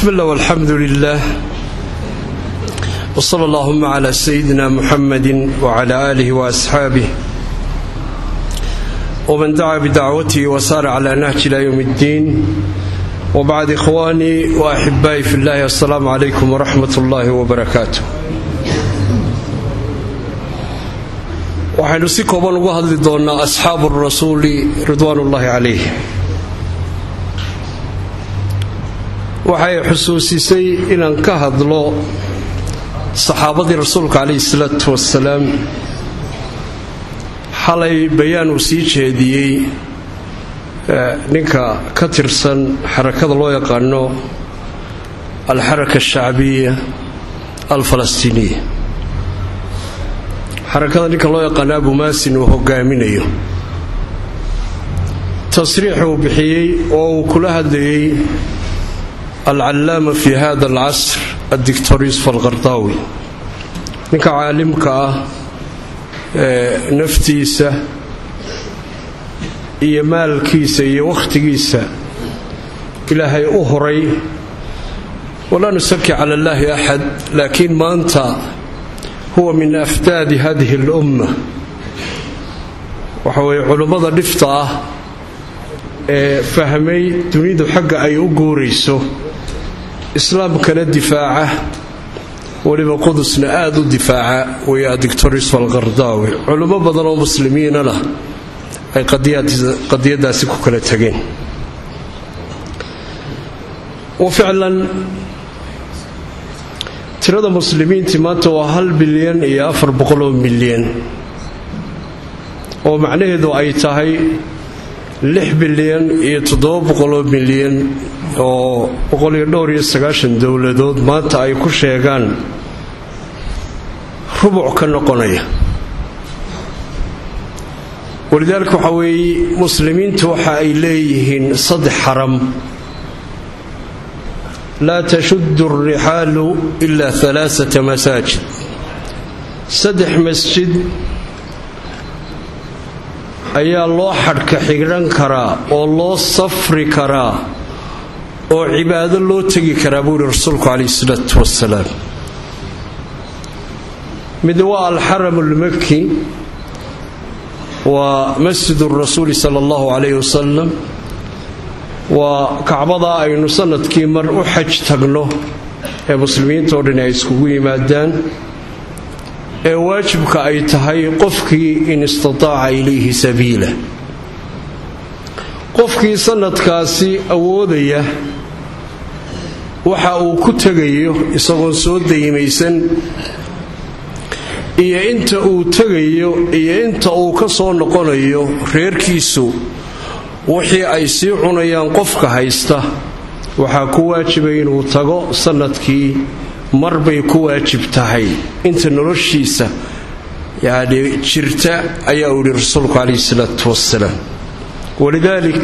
بسم الله والحمد لله وصلى اللهم على سيدنا محمد وعلى آله وأصحابه ومن دعا بدعوته وسار على نهج إلى يوم الدين وبعد إخواني وأحبائي في الله السلام عليكم ورحمة الله وبركاته waxaynu si kooban uga hadli doonnaa asxaabu rasuuli ridwaanullaahi calayh waxay xusuusisay inaan ka hadlo saxaabadii rasuulka calayhi salaatu wasalaam xalay bayaan uu sii jeediyey ninka ka tirsan xarakada loo yaqaano alxaraka ashacbiya alfalastiiniya xarakada ninka loo yaqaano abu maasin uu hogaaminayo tasriix uu bixiyey oo uu kula hadlayey alcallaama fi hada alcasr addictor yusuf alqardaawi ninka caalimka ah ee naftiisa iyo maalkiisa iyo wakhtigiisa ilaahay u horay walaa nusaki cala allaahi axad laakiin maanta huwa min afdaadi hadihi alumma waxa weeye culummada dhifta ah ee fahmay dunidu xagga ay u guurayso islaamkana difaaca weliba qudusna aada u difaaca way adictor yusuf alqardaawi culummo badan oo muslimiinana ay qadiyadaasi ku kala tageen wa ficlan tirada muslimiintii maanta waa hal bilyan iyo afar boqoloo milyan oo macnaheedu ay tahay lix bilyan iyo toddoba boqoloo milyan oo boqoliyo dhowr iyo sagaashan dowladood maanta ay ku sheegaan rubuc ka noqonaya walidaalika waxaa weeye muslimiintu waxa ay leeyihiin saddex xaram laa tashudu alrixaalu ilaa alaaata masaajid saddex masjid ayaa loo xadhka xigran karaa oo loo safri karaa oo cibaado loo tegi karaa buu yihi rasuulku calayhi salaatu wasalaam mid waa alxaram ulmaki waa masjid rasuuli sala allahu calayhi wasalam waa kacbadaa aynu sanadkii mar u xaj tagno ee muslimiintao dhan ay iskugu yimaadaan ee waajibka ay tahay qofkii in istataaca ilayhi sabiila qofkii sanadkaasi awoodaya waxa uu ku tegayo isagoon soo dayimaysan iyo inta uu tegayo iyo inta uu ka soo noqonayo reerkiisu wixii ay sii cunayaan qofka haysta waxaa ku waajibay inuu tago sanadkii marbay ku waajib tahay inta noloshiisa yani jirta ayaa uu yihi rasuulku calayhi salaatu wasalaam walidaalik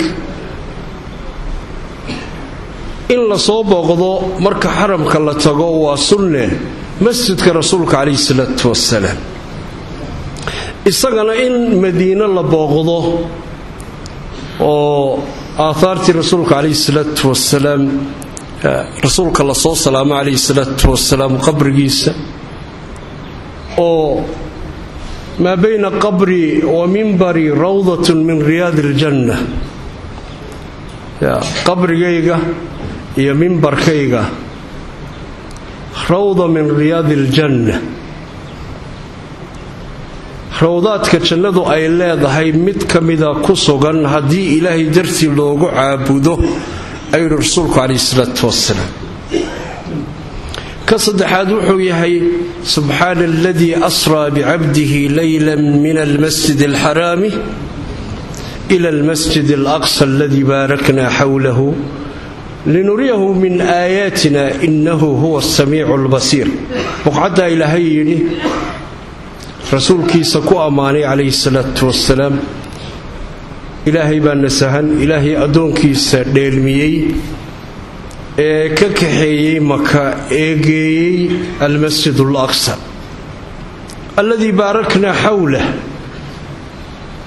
in lasoo booqdo marka xaramka la tago waa sunne masjidka rasuulka calayhi salaatu wasalaam isagana in madiino la booqdo oo aahaartii rasuulka calayhi salaatu wasalaam rasuulka lasoo salaamo calayhi salaatu wasalaam qabrigiisa oo maa bayna qabrii wa mimbari rawdatun min riyaadi iljanna qabrigayga iyo mimbarkayga rawda min riyaadi iljanna rawdaadka jannadu ay leedahay mid ka mida ku sugan haddii ilaahay dartii loogu caabudo ayuhi rasuulku calayhi salaatu wasalaam ka saddexaad wuxuu yahay subxaana aladii asraa bicabdihi leyla min almasjid alxaraami ila almasjid alaqsa aladii baarakna xawlahu linuriyahu min aayaatina inahu huwa asamiicu albasiir boqcaddaa ilaahay yidhi rasuulkiisa ku ammaanay calayhi salaatu wasalaam ilaahay baa nasahan ilaahay addoonkiisa dheelmiyey ee ka kaxeeyey maka ee geeyey almasjid alaqsa alladii baarakna xawlah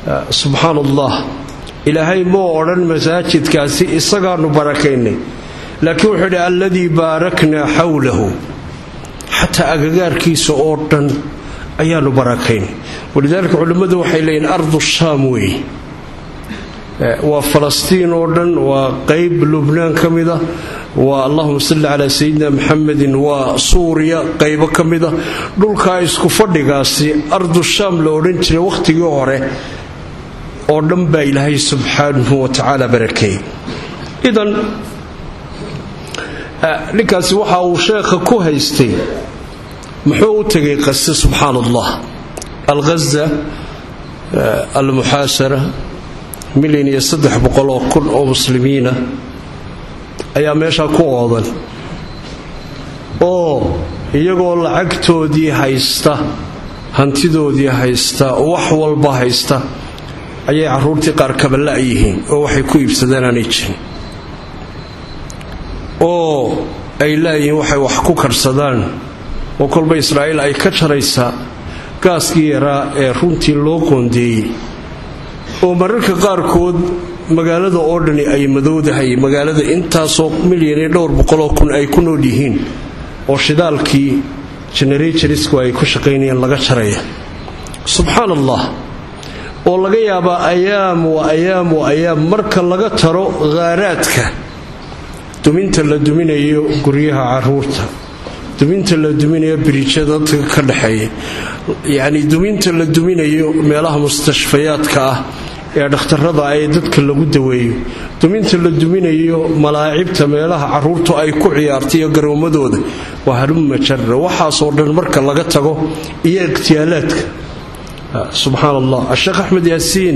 subxaan allah ilaahay moo odhan masaajidkaasi isagaanu barakaynay laakiin wuxuu idhi alladii baaraknaa xawlahu xataa agagaarkiisa oo dhan ayaanu barakayn walidaalika culimmadu waxay leeyihin ardu shaam weeye waa falastiin oo dhan waa qeyb lubnaan ka mida waa allahuma salli calaa sayidina maxamedin waa suuriya qaybo ka mida dhulkaa isku fadhigaasi ardu shaam la odhan jiray wakhtigii hore oo dhan baa ilaahay subxaanahu wa tacaala barakeeyey idan ninkaasi waxa uu sheekha ku haystay muxuu u tegay qase subxaan allah alghaza almuxaasara milyan iyo saddex boqol oo kun oo muslimiina ayaa meeshaa ku oodan oo iyagoo lacagtoodii haysta hantidoodii haysta wax walba haysta ayay caruurtii qaar kabala yihiin oo waxay ku iibsadeen aanay jirin oo ay laayihiin waxay wax ku karsadaan oo kolba israa'iil ay ka jaraysaa gaaskii yaraa ee runtii loo qoondeeyey oo mararka qaarkood magaalada oo dhani ay madowdahay magaalada intaasoo milyan iyo dhowr boqoloo kun ay ku nool yihiin oo shidaalkii generatorysku ay ku shaqaynayeen laga jaraya subxaan allah oo laga yaabaa ayaam wa ayaam wa ayaam marka laga taro khaaraadka duminta la duminayo guryaha caruurta duminta la duminayo biriijyada dadka ka dhexeeya yacni duminta la duminayo meelaha mustashfayaadka ah ee dhakhtarada ee dadka lagu daweeyo duminta la duminayo malaacibta meelaha caruurtu ay ku ciyaarta iyo garoomadooda waa halumma jara waxaasoo dhan marka laga tago iyo ikhtiyaalaadka subxaan allah asheekh axmed yaasiin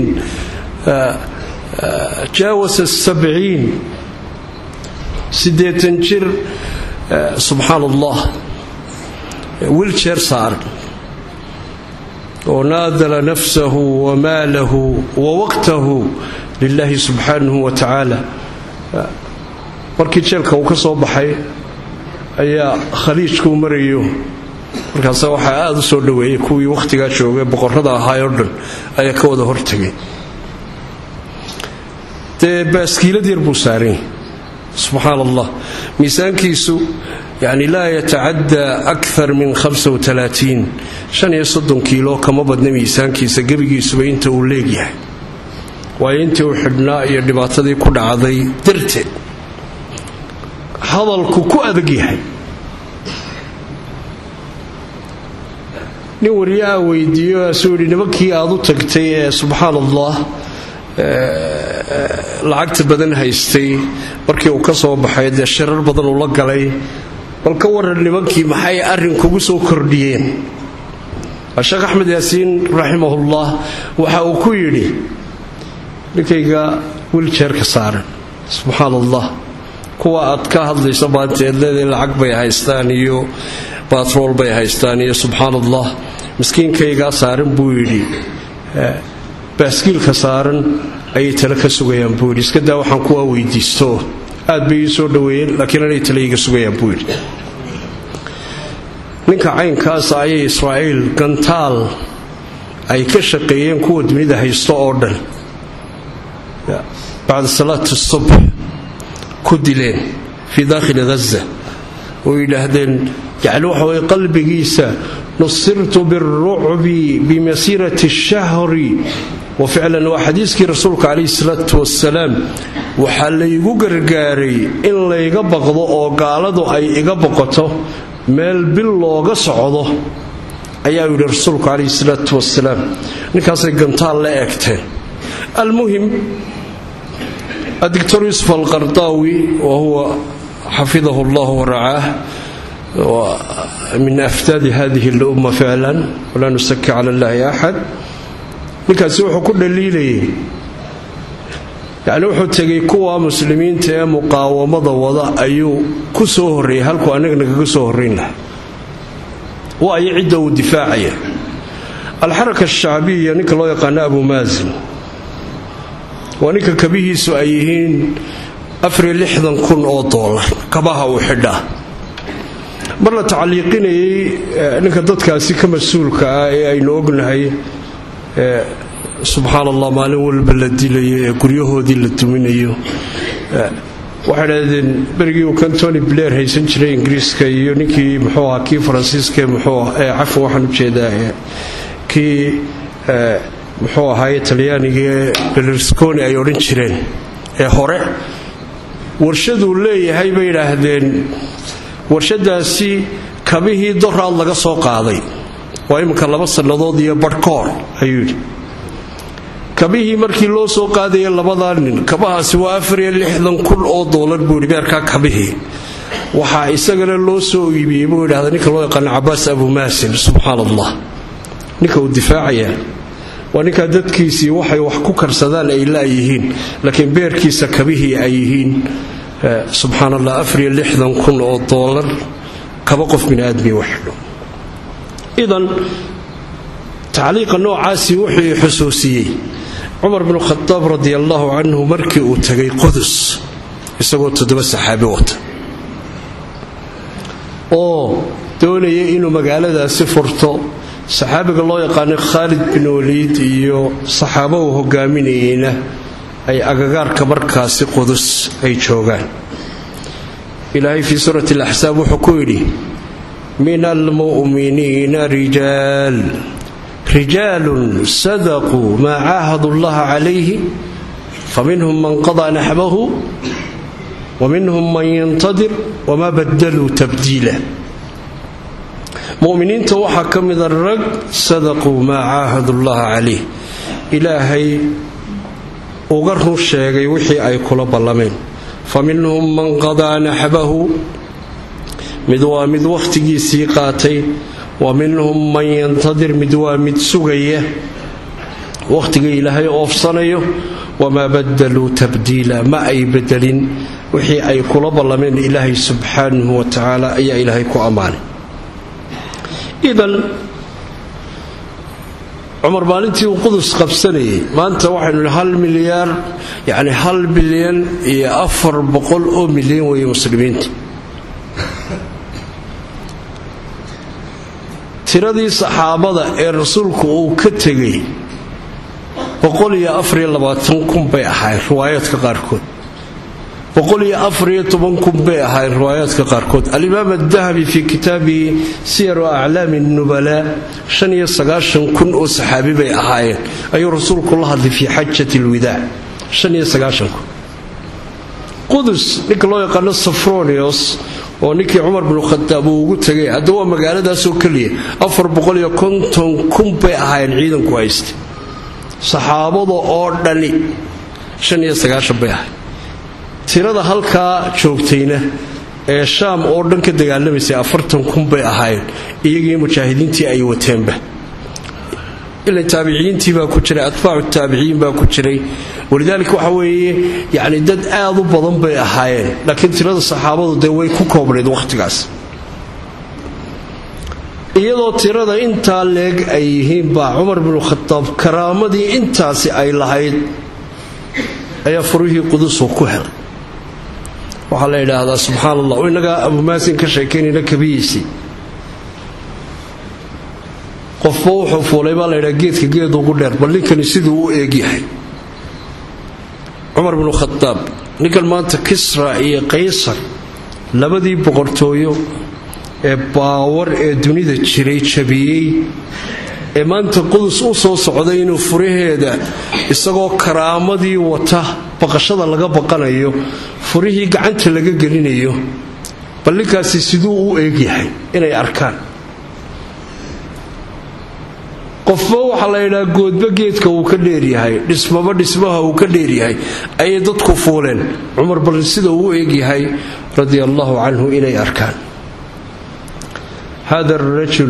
jaawasa sabciin siddeetan jir subxaan allah wiljeer saaran oo naadala nafsahu wa maalahu wa waqtahu lilaahi subxaanahu wa tacaala markii jeelka uu ka soo baxay ayaa khaliijkuu marayo markaasa waxaa aada u soo dhoweeyay kuwii wakhtigaa joogay boqorrada ahaayoo dhan ayaa ka wada hortegay dee baaskiilad yar buu saarany subxaan allah miisaankiisu yani laa yatacaddaa akar min kiilo kama badna miisaankiisa gebigiisuba inta uu leegyahay waayo intii uu xidhnaa iyo dhibaatadii ku dhacday darteed hadalku ku adag yahay nin wariyaha weydiiyo asuu yidhi nimankii aad u tagtay ee subxaan allah lacagta badan haystay markii uu ka soo baxay dee shirar badan uu la galay bal ka waran nimankii maxay arrin kugu soo kordhiyeen sheekh axmed yaasiin raximahullah waxa uu ku yidhi ninkayga wiljeerka saaran subxaan allah kuwa aad ka hadlayso maanta eed leedahay lacag bay haystaan iyo batrool bay haystaan iyo subxaan allah miskiinkaygaa saaran buu yidhi baaskiilka saaran ayay tale ka sugayaan buu yidhi iska daa waxaan kuwaa weydiisto aad bay ii soo dhoweeyeen laakiin anay tale iiga sugayaan buu yidhi ninka caynkaasa ayay israa'iil gantaal ay ka shaqeeyeen kuwa dunida haysto oo dhan bacda salaati subx ku dileen fii daakhili ghaza oo yidhaahdeen yacni waxa weye qalbigiisa nusirtu biاlrucbi bimasirati shahri wa ficlan waa xadiiskii rasuulka calayhi salaatu wasalaam waxaa laygu gargaaray in layga baqdo oo gaaladu ay iga boqoto meel bil looga socdo ayaa yidhi rasuulku calayhi salaatu wasalaam ninkaasay gantaal la eegteen almuhim adictor yusuf alqardaawi wa huwa xafidahu allah waracaah min aftaadi hadihi اlumma ficlan walaa nusaki cala اllahi axad ninkaasi wuxuu ku dhaliilayay yacni wuxuu tegay kuwa muslimiinta ee muqaawamada wada ayuu ku soo horreeyay halkuu annaga nagaga soo horrayn lahaa waayo cidda uu difaacaya alxaraka ashacbiya ninka loo yaqaano abu maasin waa ninka kabihiisu ay yihiin kun oo doolar kabaha uu xidhaa mar la tacliiqinayay ninka dadkaasi ka mas-uulka ah ee aynu ognahay subxaan allah maalin walba la dilayo ee guryahoodii la duminayo waxay dhahdeen berigii uu kan tony blair haysan jiray ingiriiska iyo ninkii muxuu ahaa kii faransiiska muxuu cafan waxaan ujeedaa kii muxuu ahaaye talyaanigae belusconi ay odhan jireen ee hore warshaduu leeyahay bay idhaahdeen warshadaasi kabihii doraad laga soo qaaday waa iminka laba sannadood iyo barhkoor ayuu yidhi kabihii markii loo soo qaadaya labadaa nin kabahaasi waa afariyo lixdan kun oo doolar buu yidhi beerkaa kabihii waxaa isagana loo soo iibiyey buu yidhahda ninka loo yaqaano cabaas abumaasin subxaan allah ninka uu difaacaya waa ninkaa dadkiisii waxay wax ku karsadaan ay laayihiin laakiin beerkiisa kabihii ay yihiin subxaan allah afariyo lixdan kun oo doolar kaba qof biniaadmi waxidho idan tacliiqa noocaasi wuxuu xusuusiyey cumar binu khadaab radi allaahu canhu markii uu tagay qudus isagoo toddoba saxaabi wata oo doonaya inuu magaaladaasi furto saxaabiga loo yaqaanay khaalid bin waliid iyo saxaabo uu hogaaminayeyna ay agagaarka markaasi qudus ay joogaan ilaahay fii suurati alaxsaab wuxuu ku yidhi min almu'miniina rijaal rijaalun sadaquu maa caahadu llaha calayhi faminhum man qadaa naxbahu waminhum man yantadir wamaa badaluu tabdiila muminiinta waxaa ka mida rag sadaquu maa caahadu llaha calayh ilaahay uga run sheegay wixii ay kula ballameen faminhum man qadaa naxbahu mid waa mid wakhtigiisii qaatay wa minhum man yantadir mid waa mid sugaya wakhtiga ilaahay oofsanayo wamaa badaluu tabdiila ma ay bedelin wixii ay kula ballameen ilaahay subxaanahu wa tacaala ayaa ilaahay ku ammaanay idan cumar maalintii uu qudus qabsanayay maanta waxaynu hal milyaar yacni hal bilyan iyo afar boqol oo milyan weeye muslimiinta tiradii saxaabada ee rasuulku uu ka tegay kun bay ahayn riwaayaadka qaarkood kun bay ahayn riwaayaadka qaarkood alimaam adahabi fii kitaabihi siyaru aclaami nubala kun oo saxaabi bay ahaayeen ayuu rasuulku la hadlay fii xajat lwidaac qudus ninka loo yaqaano safronios oo ninkii cumar binu khadaab uu ugu tegay hadda waa magaaladaasoo keliya kun bay ahaayeen ciidanku haysta saxaabada oo dhani bay ahayd tirada halkaa joogtayna ee shaam oo dhan ka dagaalamaysay kun bay ahaayeen iyagii mujaahidiintii ay wateenba ila taabiciyiintii baa ku jiray atbaacu taabiciyiin baa ku jiray walidaalika waxa weeye yacni dad aad u badan bay ahaayeen laakiin tirada saxaabadu dee way ku koobnayd wakhtigaas iyadoo tirada intaa leeg ay yihiin baa cumar binu khadaab karaamadii intaasi ay lahayd ayaa furihii qudusu ku helay waxaa la yidhaahdaa subxaan allah innagaa abumaasin ka sheekaynayna kabihiisii qofba wuxuu fuulay baa laydhaa geedka geed ugu dheer bal ninkani siduu u eegyahay cumar binu khadaab ninkan maanta kisra iyo qaysar labadii boqortooyo ee baawar ee dunida jiray jabiyey ee maanta qudus u soo socday inuu furaheeda isagoo karaamadii wata baqashada laga baqanayo furihii gacanta laga gelinayo bal ninkaasi siduu u eegyahay inay arkaan qofba waxaa la yidhaha goodba geedka uu ka dheeryahay dhismaba dhismaha uu ka dheeryahay ayay dadku fuuleen cumar bal sida uu u eegyahay radia allahu canhu inay arkaan hada arajul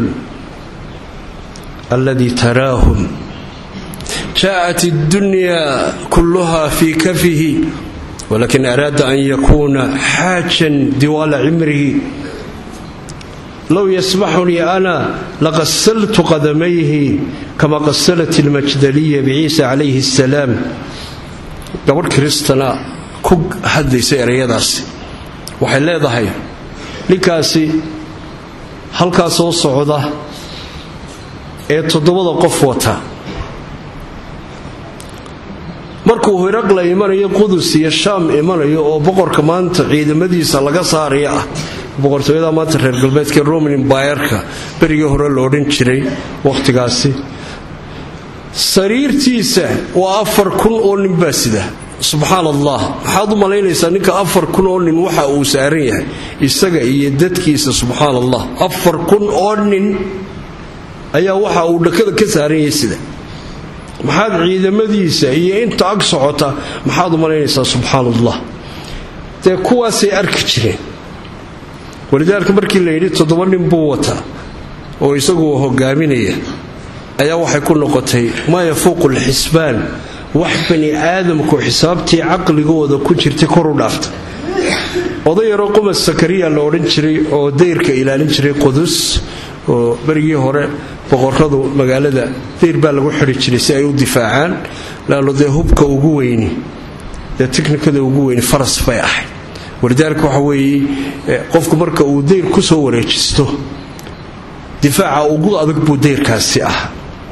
aladi taraahum jaءat اddunya kulluha fi kafihi walakin araada an yakuna xaajan diwaala cimrihi low yasmaxunii ana laqasaltu qadamayhi kama qasalat ilmajdaliya biciisa calayhi asalaam gabadh kiristana ku hadlaysa ereyadaasi waxay leedahay ninkaasi halkaa soo socda ee toddobada qof wata ma markuu hiraqla imanayo qudus iyo shaam imanayo oo boqorka maanta ciidamadiisa laga saaraya ah boqortooyada maanta reer galbeedka roman imbayerka berigii hore la odhan jiray wakhtigaasi sariirtiisa waa afar kun oo nin baa sida subxaan allah maxaad u malaynaysaa ninka afar kun oo nin waxa uu saaran yahay isaga iyo dadkiisa subxaan allah afar kun oo nin ayaa waxa uu dhakada ka saaran yahay sida maxaad ciidamadiisa iyo inta ag socota maxaad u malaynaysaa subxaan allah dee kuwaasay arki jireen walidaalka markii la yidhi toddoba nin buu wataa oo isagu hogaaminaya ayaa waxay ku noqotay maa yafuuqu lxisbaan wax bani aadamku xisaabtii caqligooda ku jirtay koru dhaafta oday yaroo qumas sakariya la odhan jiray oo dayrka ilaalin jiray qudus oo berigii hore boqoradu magaalada dayr baa lagu xidhi jiray si ay u difaacaan laalo dee hubka ugu weyni dee tiknikada ugu weyni faras bay ahayd walidaalika waxa weeye qofku marka uu dayr ku soo wareejisto difaaca ugu adag buu dayrkaasi ahaa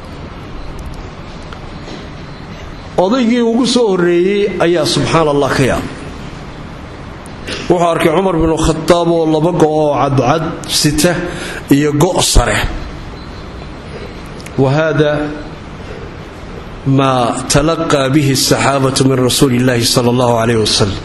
odaygii ugu soo horreeyey ayaa subxaan allah ka yaab wuxuu arkay cumar binu khadaab oo laba go' oo cadcad sita iyo go' sare wa hada maa talaqaa bihi asaxaabatu min rasuuli illaahi sala allahu caleyh wasalam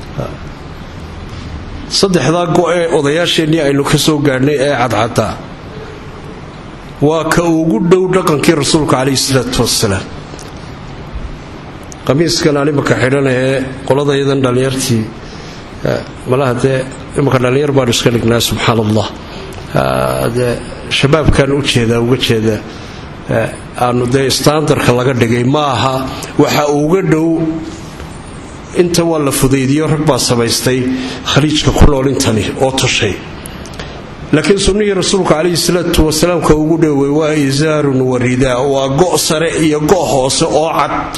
saddexdaa go-ee odayaasheennii aynu ka soo gaadhnay ee cadcaddaa waa ka ugu dhow dhaqankii rasuulka caleyhi salaatu wasalaam qamiiskan aan imanka xidhan ee qoladayadan dhallinyartii malaha dee imanka dhallinyar baanu iska dhignaa subxaan allah dee shabaabkan u jeedaa uga jeeda aanu dee standarka laga dhigay ma aha waxa uga dhow inta waa la fudaydiyo rag baa samaystay khaliijka ku nool intani oo tushay laakiin sunnihii rasuulka calayhi salaatu wasalaamka ugu dhowey waa isaarun waridaa waa go' sare iyo go' hoose oo cad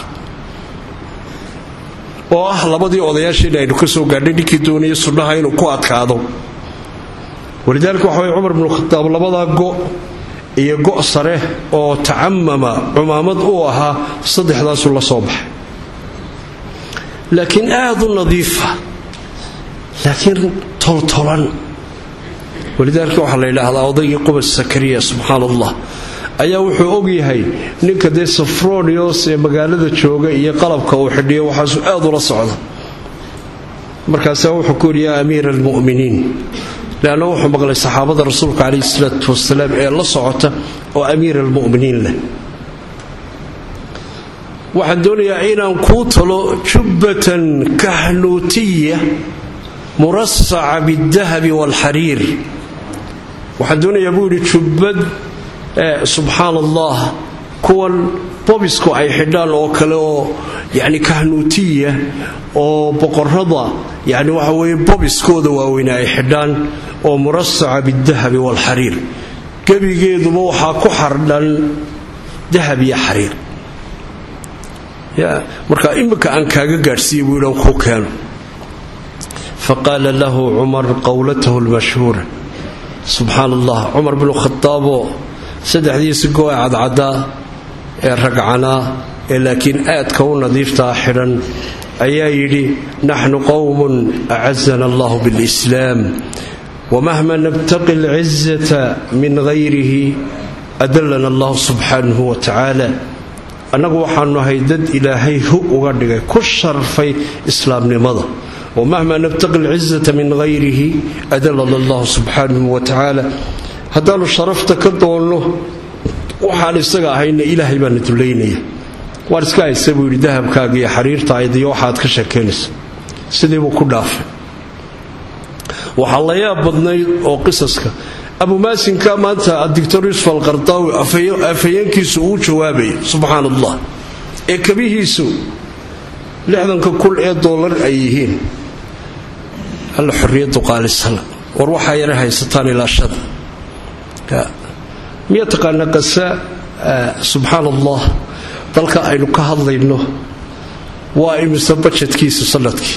oo ah labadii odayaasheena aynu ka soo gaadhay ninkii doonaya sunnaha inuu ku adkaado walidaalika waxa way cumar binu khadaab labadaa go' iyo go' sare oo tacamama cumaamad u ahaa saddexdaasuu la soo baxay laakiin aad u nadiifa laakiin toltolan walidaalika waxaa la yidhaahdaa odaygii qubas sakariya subxaan allah ayaa wuxuu ogyahay ninka dee safronios ee magaalada jooga iyo qalabka uu xidhiyo waxaasu aad ula socda markaasaa wuxuu ku yidhi yaa amiira almu'miniin leanna wuxuu maqlay saxaabada rasuulka calayhi salaatu wasalaam ee la socota oo amiira almu'miniin leh waxaan doonayaa inaan kuu talo jubbatan kahnuutiya murasaca bidahabi waalxariir waxaan doonayaa buu yidhi jubbad subxaan allah kuwan bobisku ay xidhaan oo kale oo yani kahnuutiya oo boqorada yani waxa weye bobiskooda waaweyne ay xidhaan oo murasaca bidahabi waalxariir gebigeeduba waxaa ku xardhan dahab iyo xariir marka iminka aan kaaga gaadhsiiya buu yidhan ku keeno faqaala lahu cumar qowlatahu lmashhuura subxaan allah cumar binu khadaabo saddexdiisi go-e cadcaddaa ee ragcanaa ee laakiin aadka u nadiiftaa xidhan ayaa yidhi naxnu qowmun acazana allahu bilislaam wamahma nabtaqi alcizata min hayrihi adallana allahu subxaanahu wa tacaala annagu waxaanu ahay dad ilaahay hu uga dhigay ku sharfay islaamnimada wamahma nabtaqi alcizata min hayrihi adallana allahu subxaanahu wa tacaala haddaannu sharafta ka doonno waxaan isaga ahayna ilaahay baana dullaynaya waan iska haysa buu yidhi dahabkaaga iyo xariirtaayda iyo waxaad ka sheekaynaysa sidiibuu ku dhaafay waxaa la yaab badnayd oo qisaska abumaasinka maanta adictor yusuf alqardaawi afhayeenkiisu uu jawaabaya subxaan allah ee kabihiisu lixdanka kun ee doolar ay yihiin alla xorriyaddu qaalisana war waxaa yara haysataan ilaashada miya taqaana qasa subxaan allah dalka aynu ka hadlayno waa imise bajetkiisa sanadkii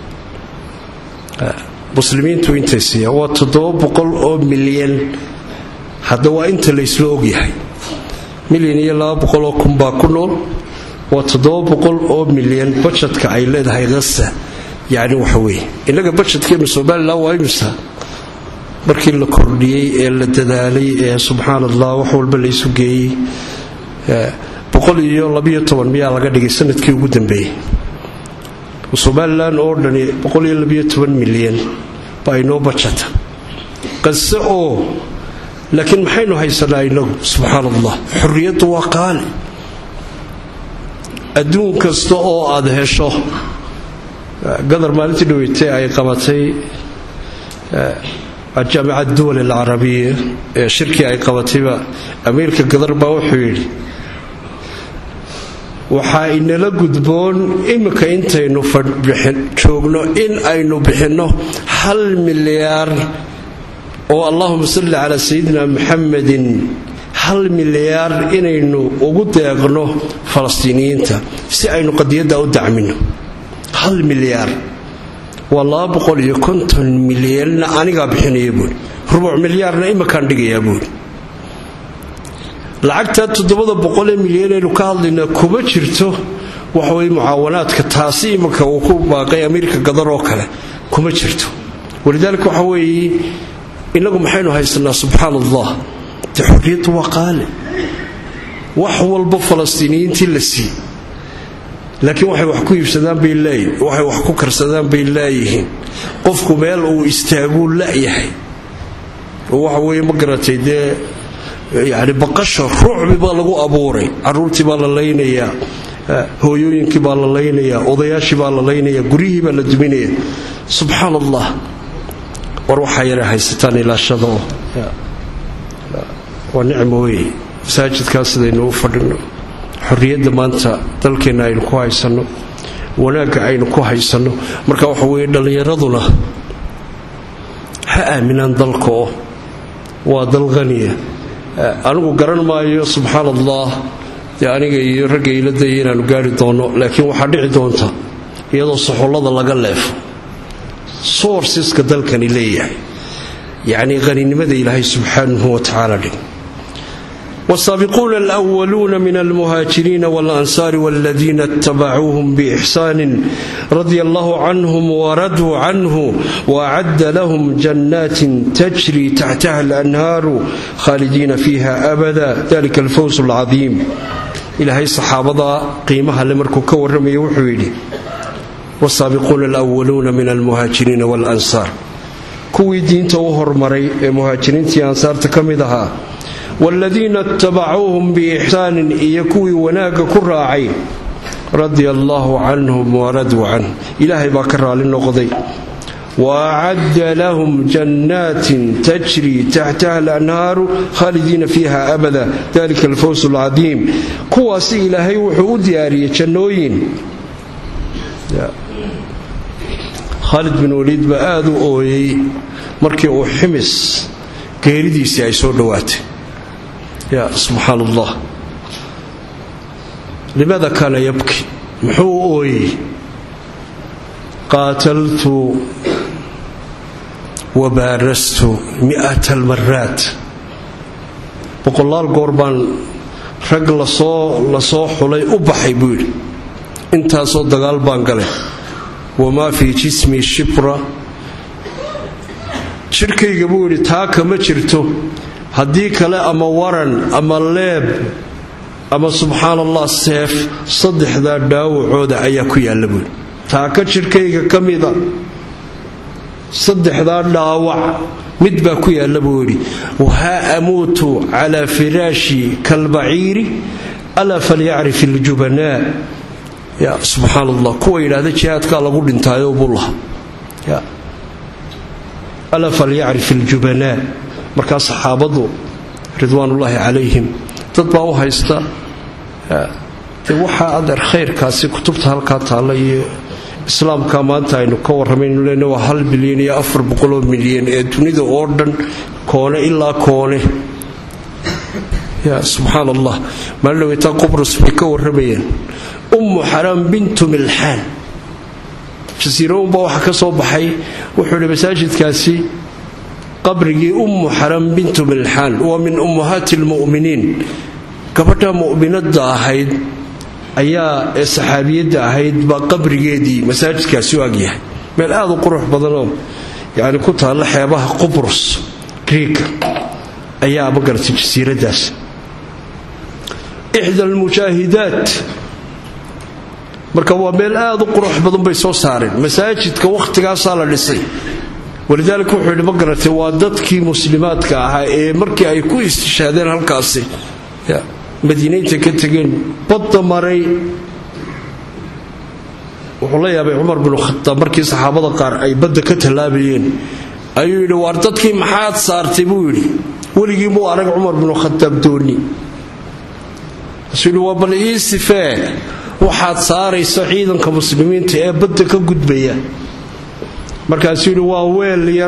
muslimiintu intay siiya waa toddoba boqol oo milyan hadda waa inta laysla ogyahay milyan iyo laba boqoloo kun baa ku nool waa toddoba boqol oo milyan bajetka ay leedahay hasa yacni waxa weeye innaga bajetkeennu somalilan waa imisa markii la kordhiyey ee la dadaalay ee subxaan allah wax walba la isu geeyey boqol iyo labiyo toban miyaa laga dhigay sanadkii ugu dambeeyey somalilan oo dhani boqol iyo labiyo toban milyan baa inoo bajata qase oo laakiin maxaynu haysanaa inagu subxaan allah xorriyaddu waa qaali adduun kasta oo aad hesho gadar maalintii dhaweytay ay qabatay jaamica duwal alcarabiya ee shirkii ay qabatayba amiirka gadar baa wuxuu yidhi waxaa inala gudboon iminka intaynu joogno in aynu bixinno hal milyaar oo allahuma salli calaa sayidina muxamedin hal milyaar inaynu ugu deeqno falastiiniyiinta si aynu qadiyadda u dacmino hal milyaar waa laba boqol iyo konton milyanna anigaa bixinaya buuri rubuc milyaarna iminkaan dhigayaa buuri lacagtaa toddobada boqolee milyanaynu ka hadlaynaa kuma jirto waxaweye mucaawanaadka taasi iminka uu ku baaqay amiirka gadar oo kale kuma jirto walidaalika waxa weeye innagu maxaynu haysanaa subxaan allah de xorriyaddu waa qaali wax walba falastiiniyiintii la sii laakiin waxay wax ku iibsadaan bay laayihin waxay wax ku karsadaan bay laayihiin qofku meel uu istaaguu la'yahay oo waxa weeye ma garatay dee yacni baqasha ruucbi baa lagu abuuray carruurtii baa la laynayaa hooyooyinkii baa la laynayaa odayaashii baa la laynayaa guryihii baa la duminaya subxaan allah war waxaa yara haysataan ilaashada oo waa nicmo wey masaajidkaas sidaynu u fadhino xorriyadda maanta dalkeenna aynu ku haysanno wanaagga aynu ku haysanno marka waxa weeye dhallinyaraduna ha aaminaan dalka oo waa dal qaniya anigu garan maayo subxaan allah dee aniga iyo ragga iladaya inaanu gaari doonno laakiin waxaa dhici doonta iyadoo soxollada laga leefo soorsiska dalkani leeyahay yacnii qaninimada ilaahay subxaanahu wa tacaala dhig والسابقون الأولون من المهاجرين والأنصار والذين اتبعوهم بإحسان رضي الله عنهم وردوا عنه وأعد لهم جنات تجري تحتها الأنهار خالدين فيها أبدا ذلك الفوز العظيم إلى هاي الصحابة قيمها لمركو كورم يوحويلي والسابقون الأولون من المهاجرين والأنصار كوي دين توهر مري مهاجرين تي أنصار تكمدها والذين اتبعوهم بإحسان إيكوي وناك كراعي رضي الله عنهم وردوا عنه إلهي باكر للنقضي وأعد لهم جنات تجري تحتها الأنهار خالدين فيها أبدا ذلك الفوز العظيم كواسي إلهي وحود ياري جنوين خالد بن وليد بآذو أوي مركي أو حمس geeridiisii ay soo dhowaatay ya subxaan allah limaada kaana yabki muxuu u ooyey qaataltu wa baarastu mi'at almaraat boqolaal goor baan rag lasoo lasoo xulay u baxay buu yidhi intaasoo dagaal baan galay wamaa fii jismi shibra jidhkayga buu yidhi taa kama jirto haddii kale ama waran ama leeb ama subxaan allah seef saddexdaa dhaawacooda ayaa ku yaalla buui taa ka jidhkayga ka mida saddexdaa dhaawac mid baa ku yaalla buu yidhi wahaa amuutu calaa firaashi kalbaciiri alaa falyacrif iljubanaa ya subxaan allah kuwa yidhaahda jihaadkaa lagu dhintaayo buu laha alaa falyacrif iljubanaa markaa saxaabadu ridwaanullaahi calayhim dad baa u haysta dee waxaa adeer khayrkaasi kutubta halkaa taalla iyo islaamka maanta aynu ka warramaynu lena waa hal bilyan iyo afar boqoloo milyan ee dunida oo dhan koone ilaa koone ya subxaan allah maalin dhaweytaa qubrus bay ka warramayeen ummu xaraam bintu milxaan jasiirounbaa waxaa ka soo baxay wuxuu idhi masaajidkaasi qabrigii ummu xaram bintu milxaan waa min ummahaati lmu'miniin gabadha mu'minadda ahayd ayaa ee saxaabiyadda ahayd baa qabrigeedii masaajidkaasi u agyahay meel aad u qurux badanoo yani ku taalla xeebaha qubrus griega ayaa magaratay jasiiradaas ixda almujaahidaat marka waa meel aad u qurux badan bay soo saareen masaajidka wakhtigaasaa la dhisay walidaalika wuxuu yidhi ma garatay waa dadkii muslimaadka ahaa ee markii ay ku istishaadeen halkaasi madiinaynta ka tegeen badda maray wuxuu la yaabay cumar binu khataab markii saxaabada qaar ay badda ka tallaabayeen ayuu yidhi waar dadkii maxaad saartay buu yidhi weligii muu arag cumar binu khataab dooni kaasuu yidhi waa bal ii sifee waxaad saarayso ciidanka muslimiinta ee badda ka gudbaya markaasuu yidhi waa weel yar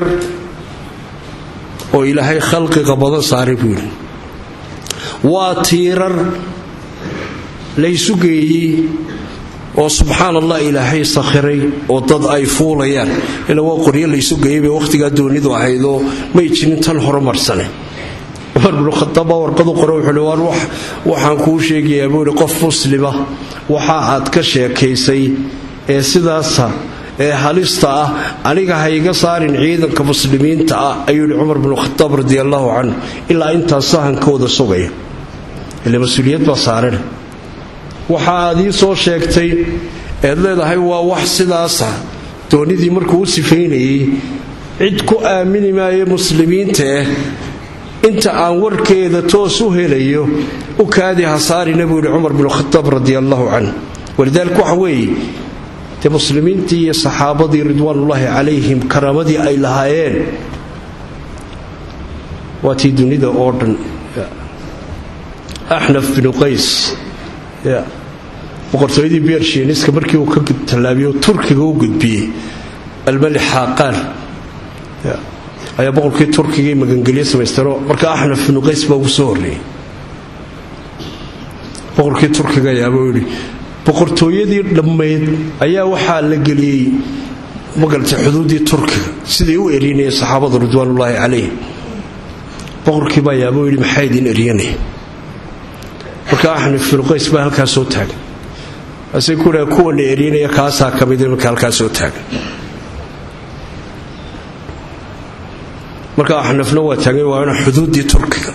oo ilaahay khalqiga badan saaray buu yidhi waa tiirar laysu geeyey oo subxaan allah ilaahay sakhiray oo dad ay fuulayaan ila waa qoryo laysu geeyey bay wakhtigaa doonidu ahaydoo may jirin tan horumarsane cumar binu khataab baa warqadu qore wuxuuhi waar waxaan kuu sheegayaa buu yidhi qof muslima waxa aad ka sheekaysay ee sidaasa ee halista ah aniga ha iga saarin ciidanka muslimiinta ah ayuu yidhi cumar binu khataab radi allaahu canhu ilaa intaas sahankooda sugaya ile mas-uuliyad baa saarana waxa aad ii soo sheegtay eed leedahay waa wax sidaasa doonidii markuu u sifaynayay cid ku aamini maayo muslimiinta eh inta aan warkeeda toos u helayo u kaadi hasaarina buu yidhi cumar binu khataab radi allaahu canhu walidaalika waxa weeye dee muslimiintii iyo saxaabadii ridwaanullaahi calayhim karaamadii ay lahaayeen waa tii dunida oo dhan axnaf binu qays boqortooyadii bershieniska markii uu ka tallaabiyo turkiga u gudbiyey almali xaaqaan ayaa boqorkii turkigai magangelye samaysteenoo marka axnaf binu qays baa ugu soo horreeyey boqorkii turkiga ayaaba yidhi boqortooyadii dhammayd ayaa waxaa la geliyey magaratay xuduuddii turkiga siday u erinayeen saxaabada ridwaanullaahi calayhim boqorkii baa ayaaba yidhi maxaa idin eryanaya marka axnaf binu qays baa halkaa soo taagan ase kuha kuwana eryanaya kaasaa ka mid marka halkaa soo taagan marka axnafna waa taagan waana xuduuddii turkiga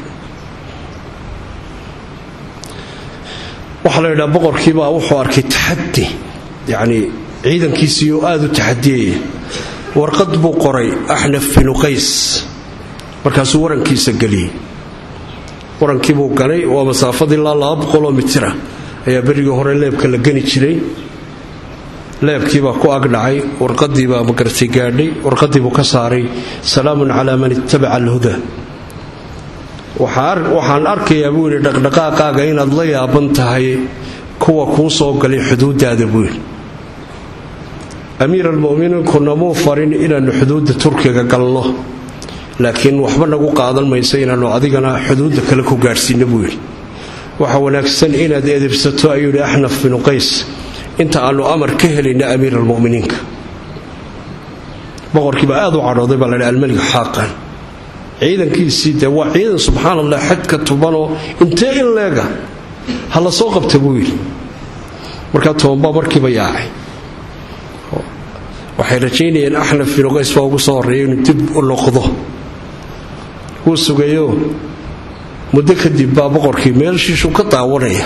waxaa la yidhaha boqorkiibaa wuxuu arkay taxadi yacnii ciidankiisii oo aada u taxadiyaya warqad buu qoray axnaf binu qays markaasuu warankiisa geliyey warankiibuu ganay waa masaafad ilaa laba boqoloo mitira ayaa berigii hore leebka la gani jiray leebkiibaa ku agdhacay warqadiibaa magaratay gaadhay warqadiibuu ka saaray salaamun calaa man ittabaca alhuda waxaan arkayaa buu yidhi dhaqdhaqaaqaaga inaad la yaaban tahay kuwa kuu soo galay xuduudaada buu yidhi amiir almuminiinkuna muu farin inaannu xuduudda turkiga galno laakiin waxba nagu qaadan mayso inaannu adigana xuduudda kale ku gaadhsiinno buu yidhi waxa wanaagsan inaad edebsato ayuu yidhi axnaf binu qays inta aannu amar ka helayna amiir almuminiinka boqorkiiba aad u cadhooday baa laydhi almelig xaaqan ciidankiisii dee waa ciidan subxaan allah xadka tubanoo intee in leega ha la soo qabta buu yidhi markaa tobanbaa markiiba yaacay waxay rajaynayeen axnaf binu qays baa ugu soo horreeya inuu dib u noqdo wuu sugayo muddo kadib baa boqorkii meelshiishuu ka daawanaya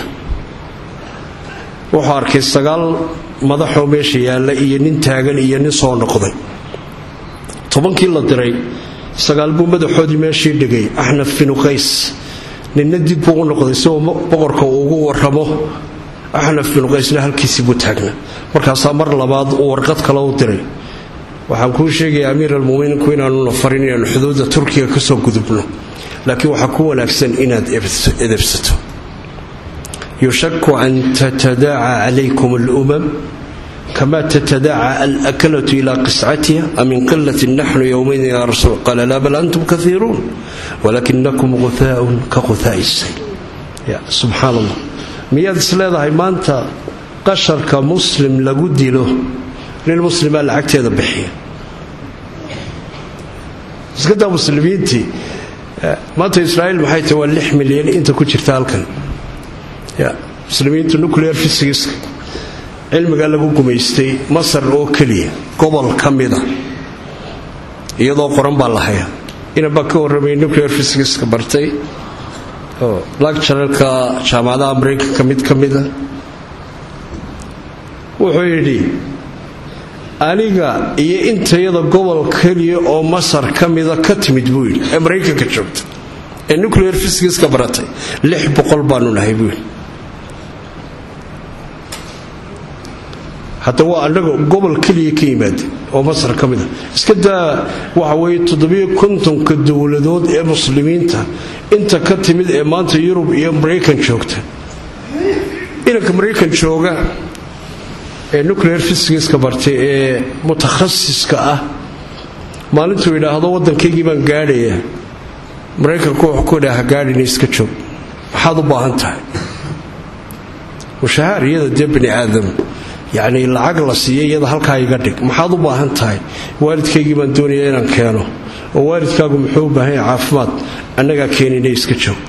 wuxuu arkay sagaal madaxoo meesha yaalla iyo nin taagan iyo nin soo noqday tobankii la diray sagaal buu madaxoodii meeshii dhigay axnaf binu qays ninna dib buu u noqday si uu boqorka uu ugu warramo axnaf binu qaysna halkiisii buu taagna markaasaa mar labaad uu warqad kale u diray waxaan kuu sheegaya amiir almuminiinku inaanuna farin inaanu xuduudda turkiga ka soo gudubno laakiin waxaa ku wanaagsan inaad edebsato yushaku an tatadaaca calaykum alumam kama tatadaaca alakalatu ila qiscatiha amin qilatin naxnu yowmaydin ya rasuul qaala laa bal antum kaiiruun walakinakum guthaaun ka guhaai sayl subxaan allah miyaad is leedahay maanta qasharka muslim lagu dilo nin muslimaa lacagteeda bixiya iskadaa muslimiintii maanta israa'iil maxay tahay waa lix milyan inta ku jirta halkan muslimiintu nuclear physicska cilmigaa lagu gumaystay masar oo keliya gobol ka mida iyadoo qoran baa la hayaa inan baa ka warramay nuclear physicska bartay oo lacturalka jaamacadaha maraykanka mid ka mida wuxuu yidhi aniga iyo intayada gobol keliya oo masar ka mida ka timid buu yidhi ee maraykanka joogta ee nuclear physicska baratay lix boqol baanu nahay buu yidhi hadda waa annaga gobol keliya ka yimaada oo masar ka mida iska daa waxa weeye toddobiyo kontonka dowladood ee muslimiinta inta ka timid ee maanta yurub iyo maraykan joogta inanka maraykan jooga ee nuclear physicska bartay ee mutakhasiska ah maalintuu yidhaahdo waddankaygii baan gaadhayaa maraykanku wuxuu ku idhaha gaadhina iska joog maxaad u baahan tahay mushahaar iyada dee bani aadam yacnii lacag la siiya iyada halkaa iga dhig maxaad u baahan tahay waalidkaygii baan doonayaa inaan keeno oo waalidkaagu muxuu u baahan yahay caafimaad annagaa keenina iska joog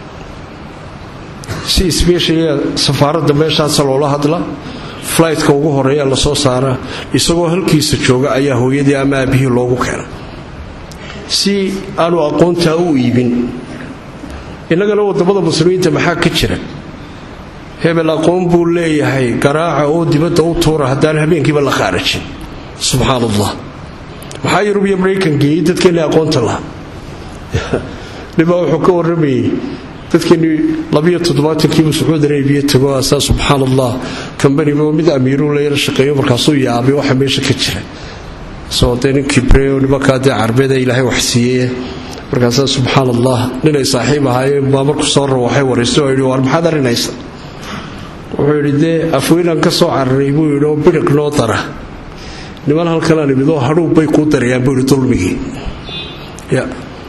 si sbeshaliya safaaradda meeshaasa loola hadla flytka ugu horeeya lasoo saaraa isagoo halkiisa jooga ayaa hooyadii ama aabihii loogu keena si aanu aqoontaa u iibin innagana wadamada muslimiinta maxaa ka jira hebel aqoon buu leeyahay garaaca oo dibadda u tuura haddaan habeenkiiba la khaarajin subxaan allah maxaa yurub iyo maraykan geeyey dadkeenni aqoonta lahaa nibaa wuxuu ka warramayey dadkeennii labiyo toddobaatankiibu sacuudi arabiya tago asaa subxaan allah kambaniba mid amiiruu layla shaqeeyo markaasuu yaabay waxa meesha ka jira soo dee nin kibreo nimankaa dee carbeeda ilaahay wax siiyey markaasaa subxaan allah ninay saaxiib ahaayeen baa markuu soo rawaxay waraysto oo yidhi waar maxaad arrinaysa wuxuu yidhi dee afweynaan ka soo cararay buu yidhi oo bidhiq noo dara niman halkanaan imid oo hadhuub bay kuu darayaan buu yidhi dulmigii ya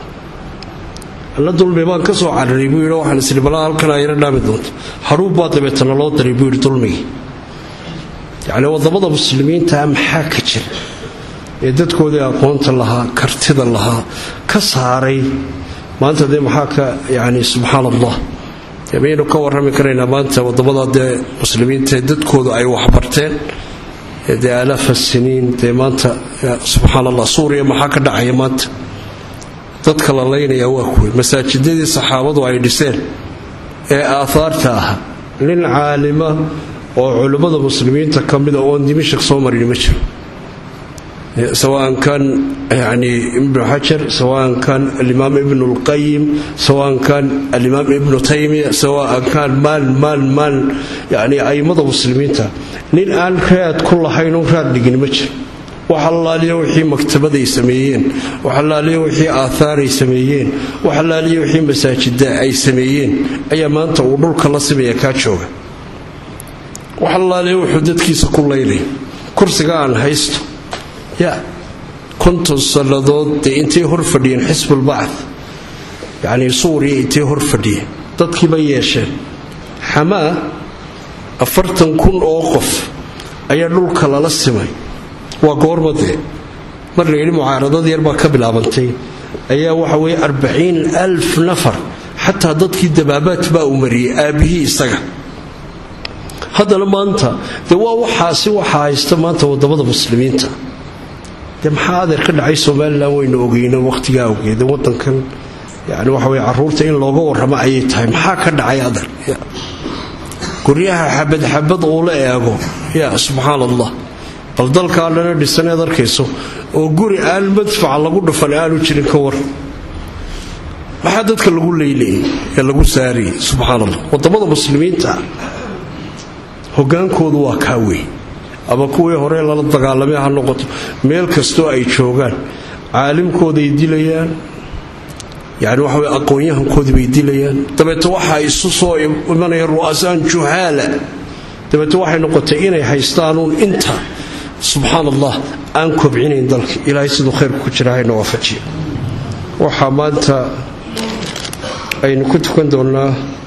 alla dulmi baan ka soo cararay buu yidhi waxaan isli balaa halkanaa yaro dhaami doonto hadhuub baa dabeetana loo daray buu yidhi dulmigii yacni wadamada muslimiintaa maxaa ka jira ee dadkoodii aqoonta lahaa kartida lahaa ka saaray maanta dee maxaa ka yani subxaan allah maynu ka warrami karaynaa maanta wadamada dee muslimiinta dadkoodu ay waxbarteen dee alaafa siniin dee maanta subxaan allah suuriya maxaa ka dhacaya maanta dadka la laynaya waa kuwe masaajidadii saxaabadu ay dhiseen ee aahaarta ah nin caalima oo culimmada muslimiinta ka mida oon dimashik soo marin ma jiro سواء كان يعني ابن حجر سواء كان الإمام ابن القيم سواء كان الإمام ابن تيمية سواء كان مال مال مال يعني أي مضى مسلمين نين آن كريات كل حين كريات لقين مجر وحلا لي وحي مكتبة يسميين وحلا لي وحي آثار يسميين وحلا لي وحي مساجد أي سميين أي ما أنت ودولك الله سمية كاتشوغا وحلا لي وحدد كيس كل ليلي كرسي قان هيستو ya konton sannadood dee intay hor fadhiyeen xisbulbacd yacnii suuriya intay hor fadhiyeen dadkiiba yeesheen xamaa afartan kun oo qof ayaa dhulka lala simay waa goormadee mar la yidhi mucaaradad yar baa ka bilaabantay ayaa waxa weeye arbaciin alf nafar xataa dadkii dabaabaad baa uu mariyey aabbihii isaga haddana maanta dee waa waxaasi waxa haysta maanta wadamada muslimiinta de maxaa adeer ka dhacay somalilan waynu ogeyno wakhtigaa awgeeda wadankan yani waxa wey caruurta in looga warramo ayay tahay maxaa ka dhacay adeer guryaha xabad xabad uu la eego ya subxaan allah bal dalkaa dhana dhisaneed arkayso oo guri aan madfaca lagu dhufan aanu jirin ka war maxaa dadka lagu leyleyay ee lagu saariyey subxaan allah wadamada muslimiinta hogaankoodu waa kaa wey ama kuwii hore lala dagaalamay ha noqoto meel kastoo ay joogaan caalimkooday dilayaan yani waxa wey aqoon-yahankoodii bay dilayaan dabeete waxa isu soo imanaya ru'asaan juhaala dabeete waxay noqotay inay haystaanuun inta subxaan allah aan kobcinayn dalka ilaahay siduu khayrku ku jira hayna waafajiya waxaa maanta aynu ku tukan doonnaa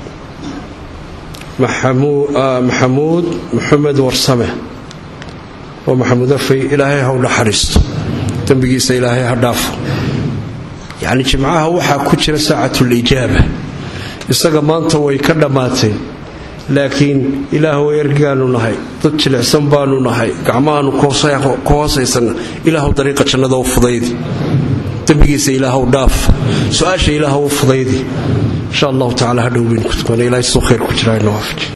maxamuud maxamed warsame oo maxamuud afay ilaahay ha u naxariisto dembigiisa ilaahay ha dhaafo yacni jimcaha waxaa ku jira saacatulijaaba isaga maanta way ka dhammaatay laakiin ilaahu ergaanu nahay dad jilicsan baanu nahay gacmahaanu ku hoosaysanna ilaahu dariiqa jannada u fudaydi dembigiisa ilaahw dhaaf su-aasha ilaah u fudaydi insha allahu tacala hadhow baynu ku tukana ilahay suu khayr ku jiraa inoo waafaji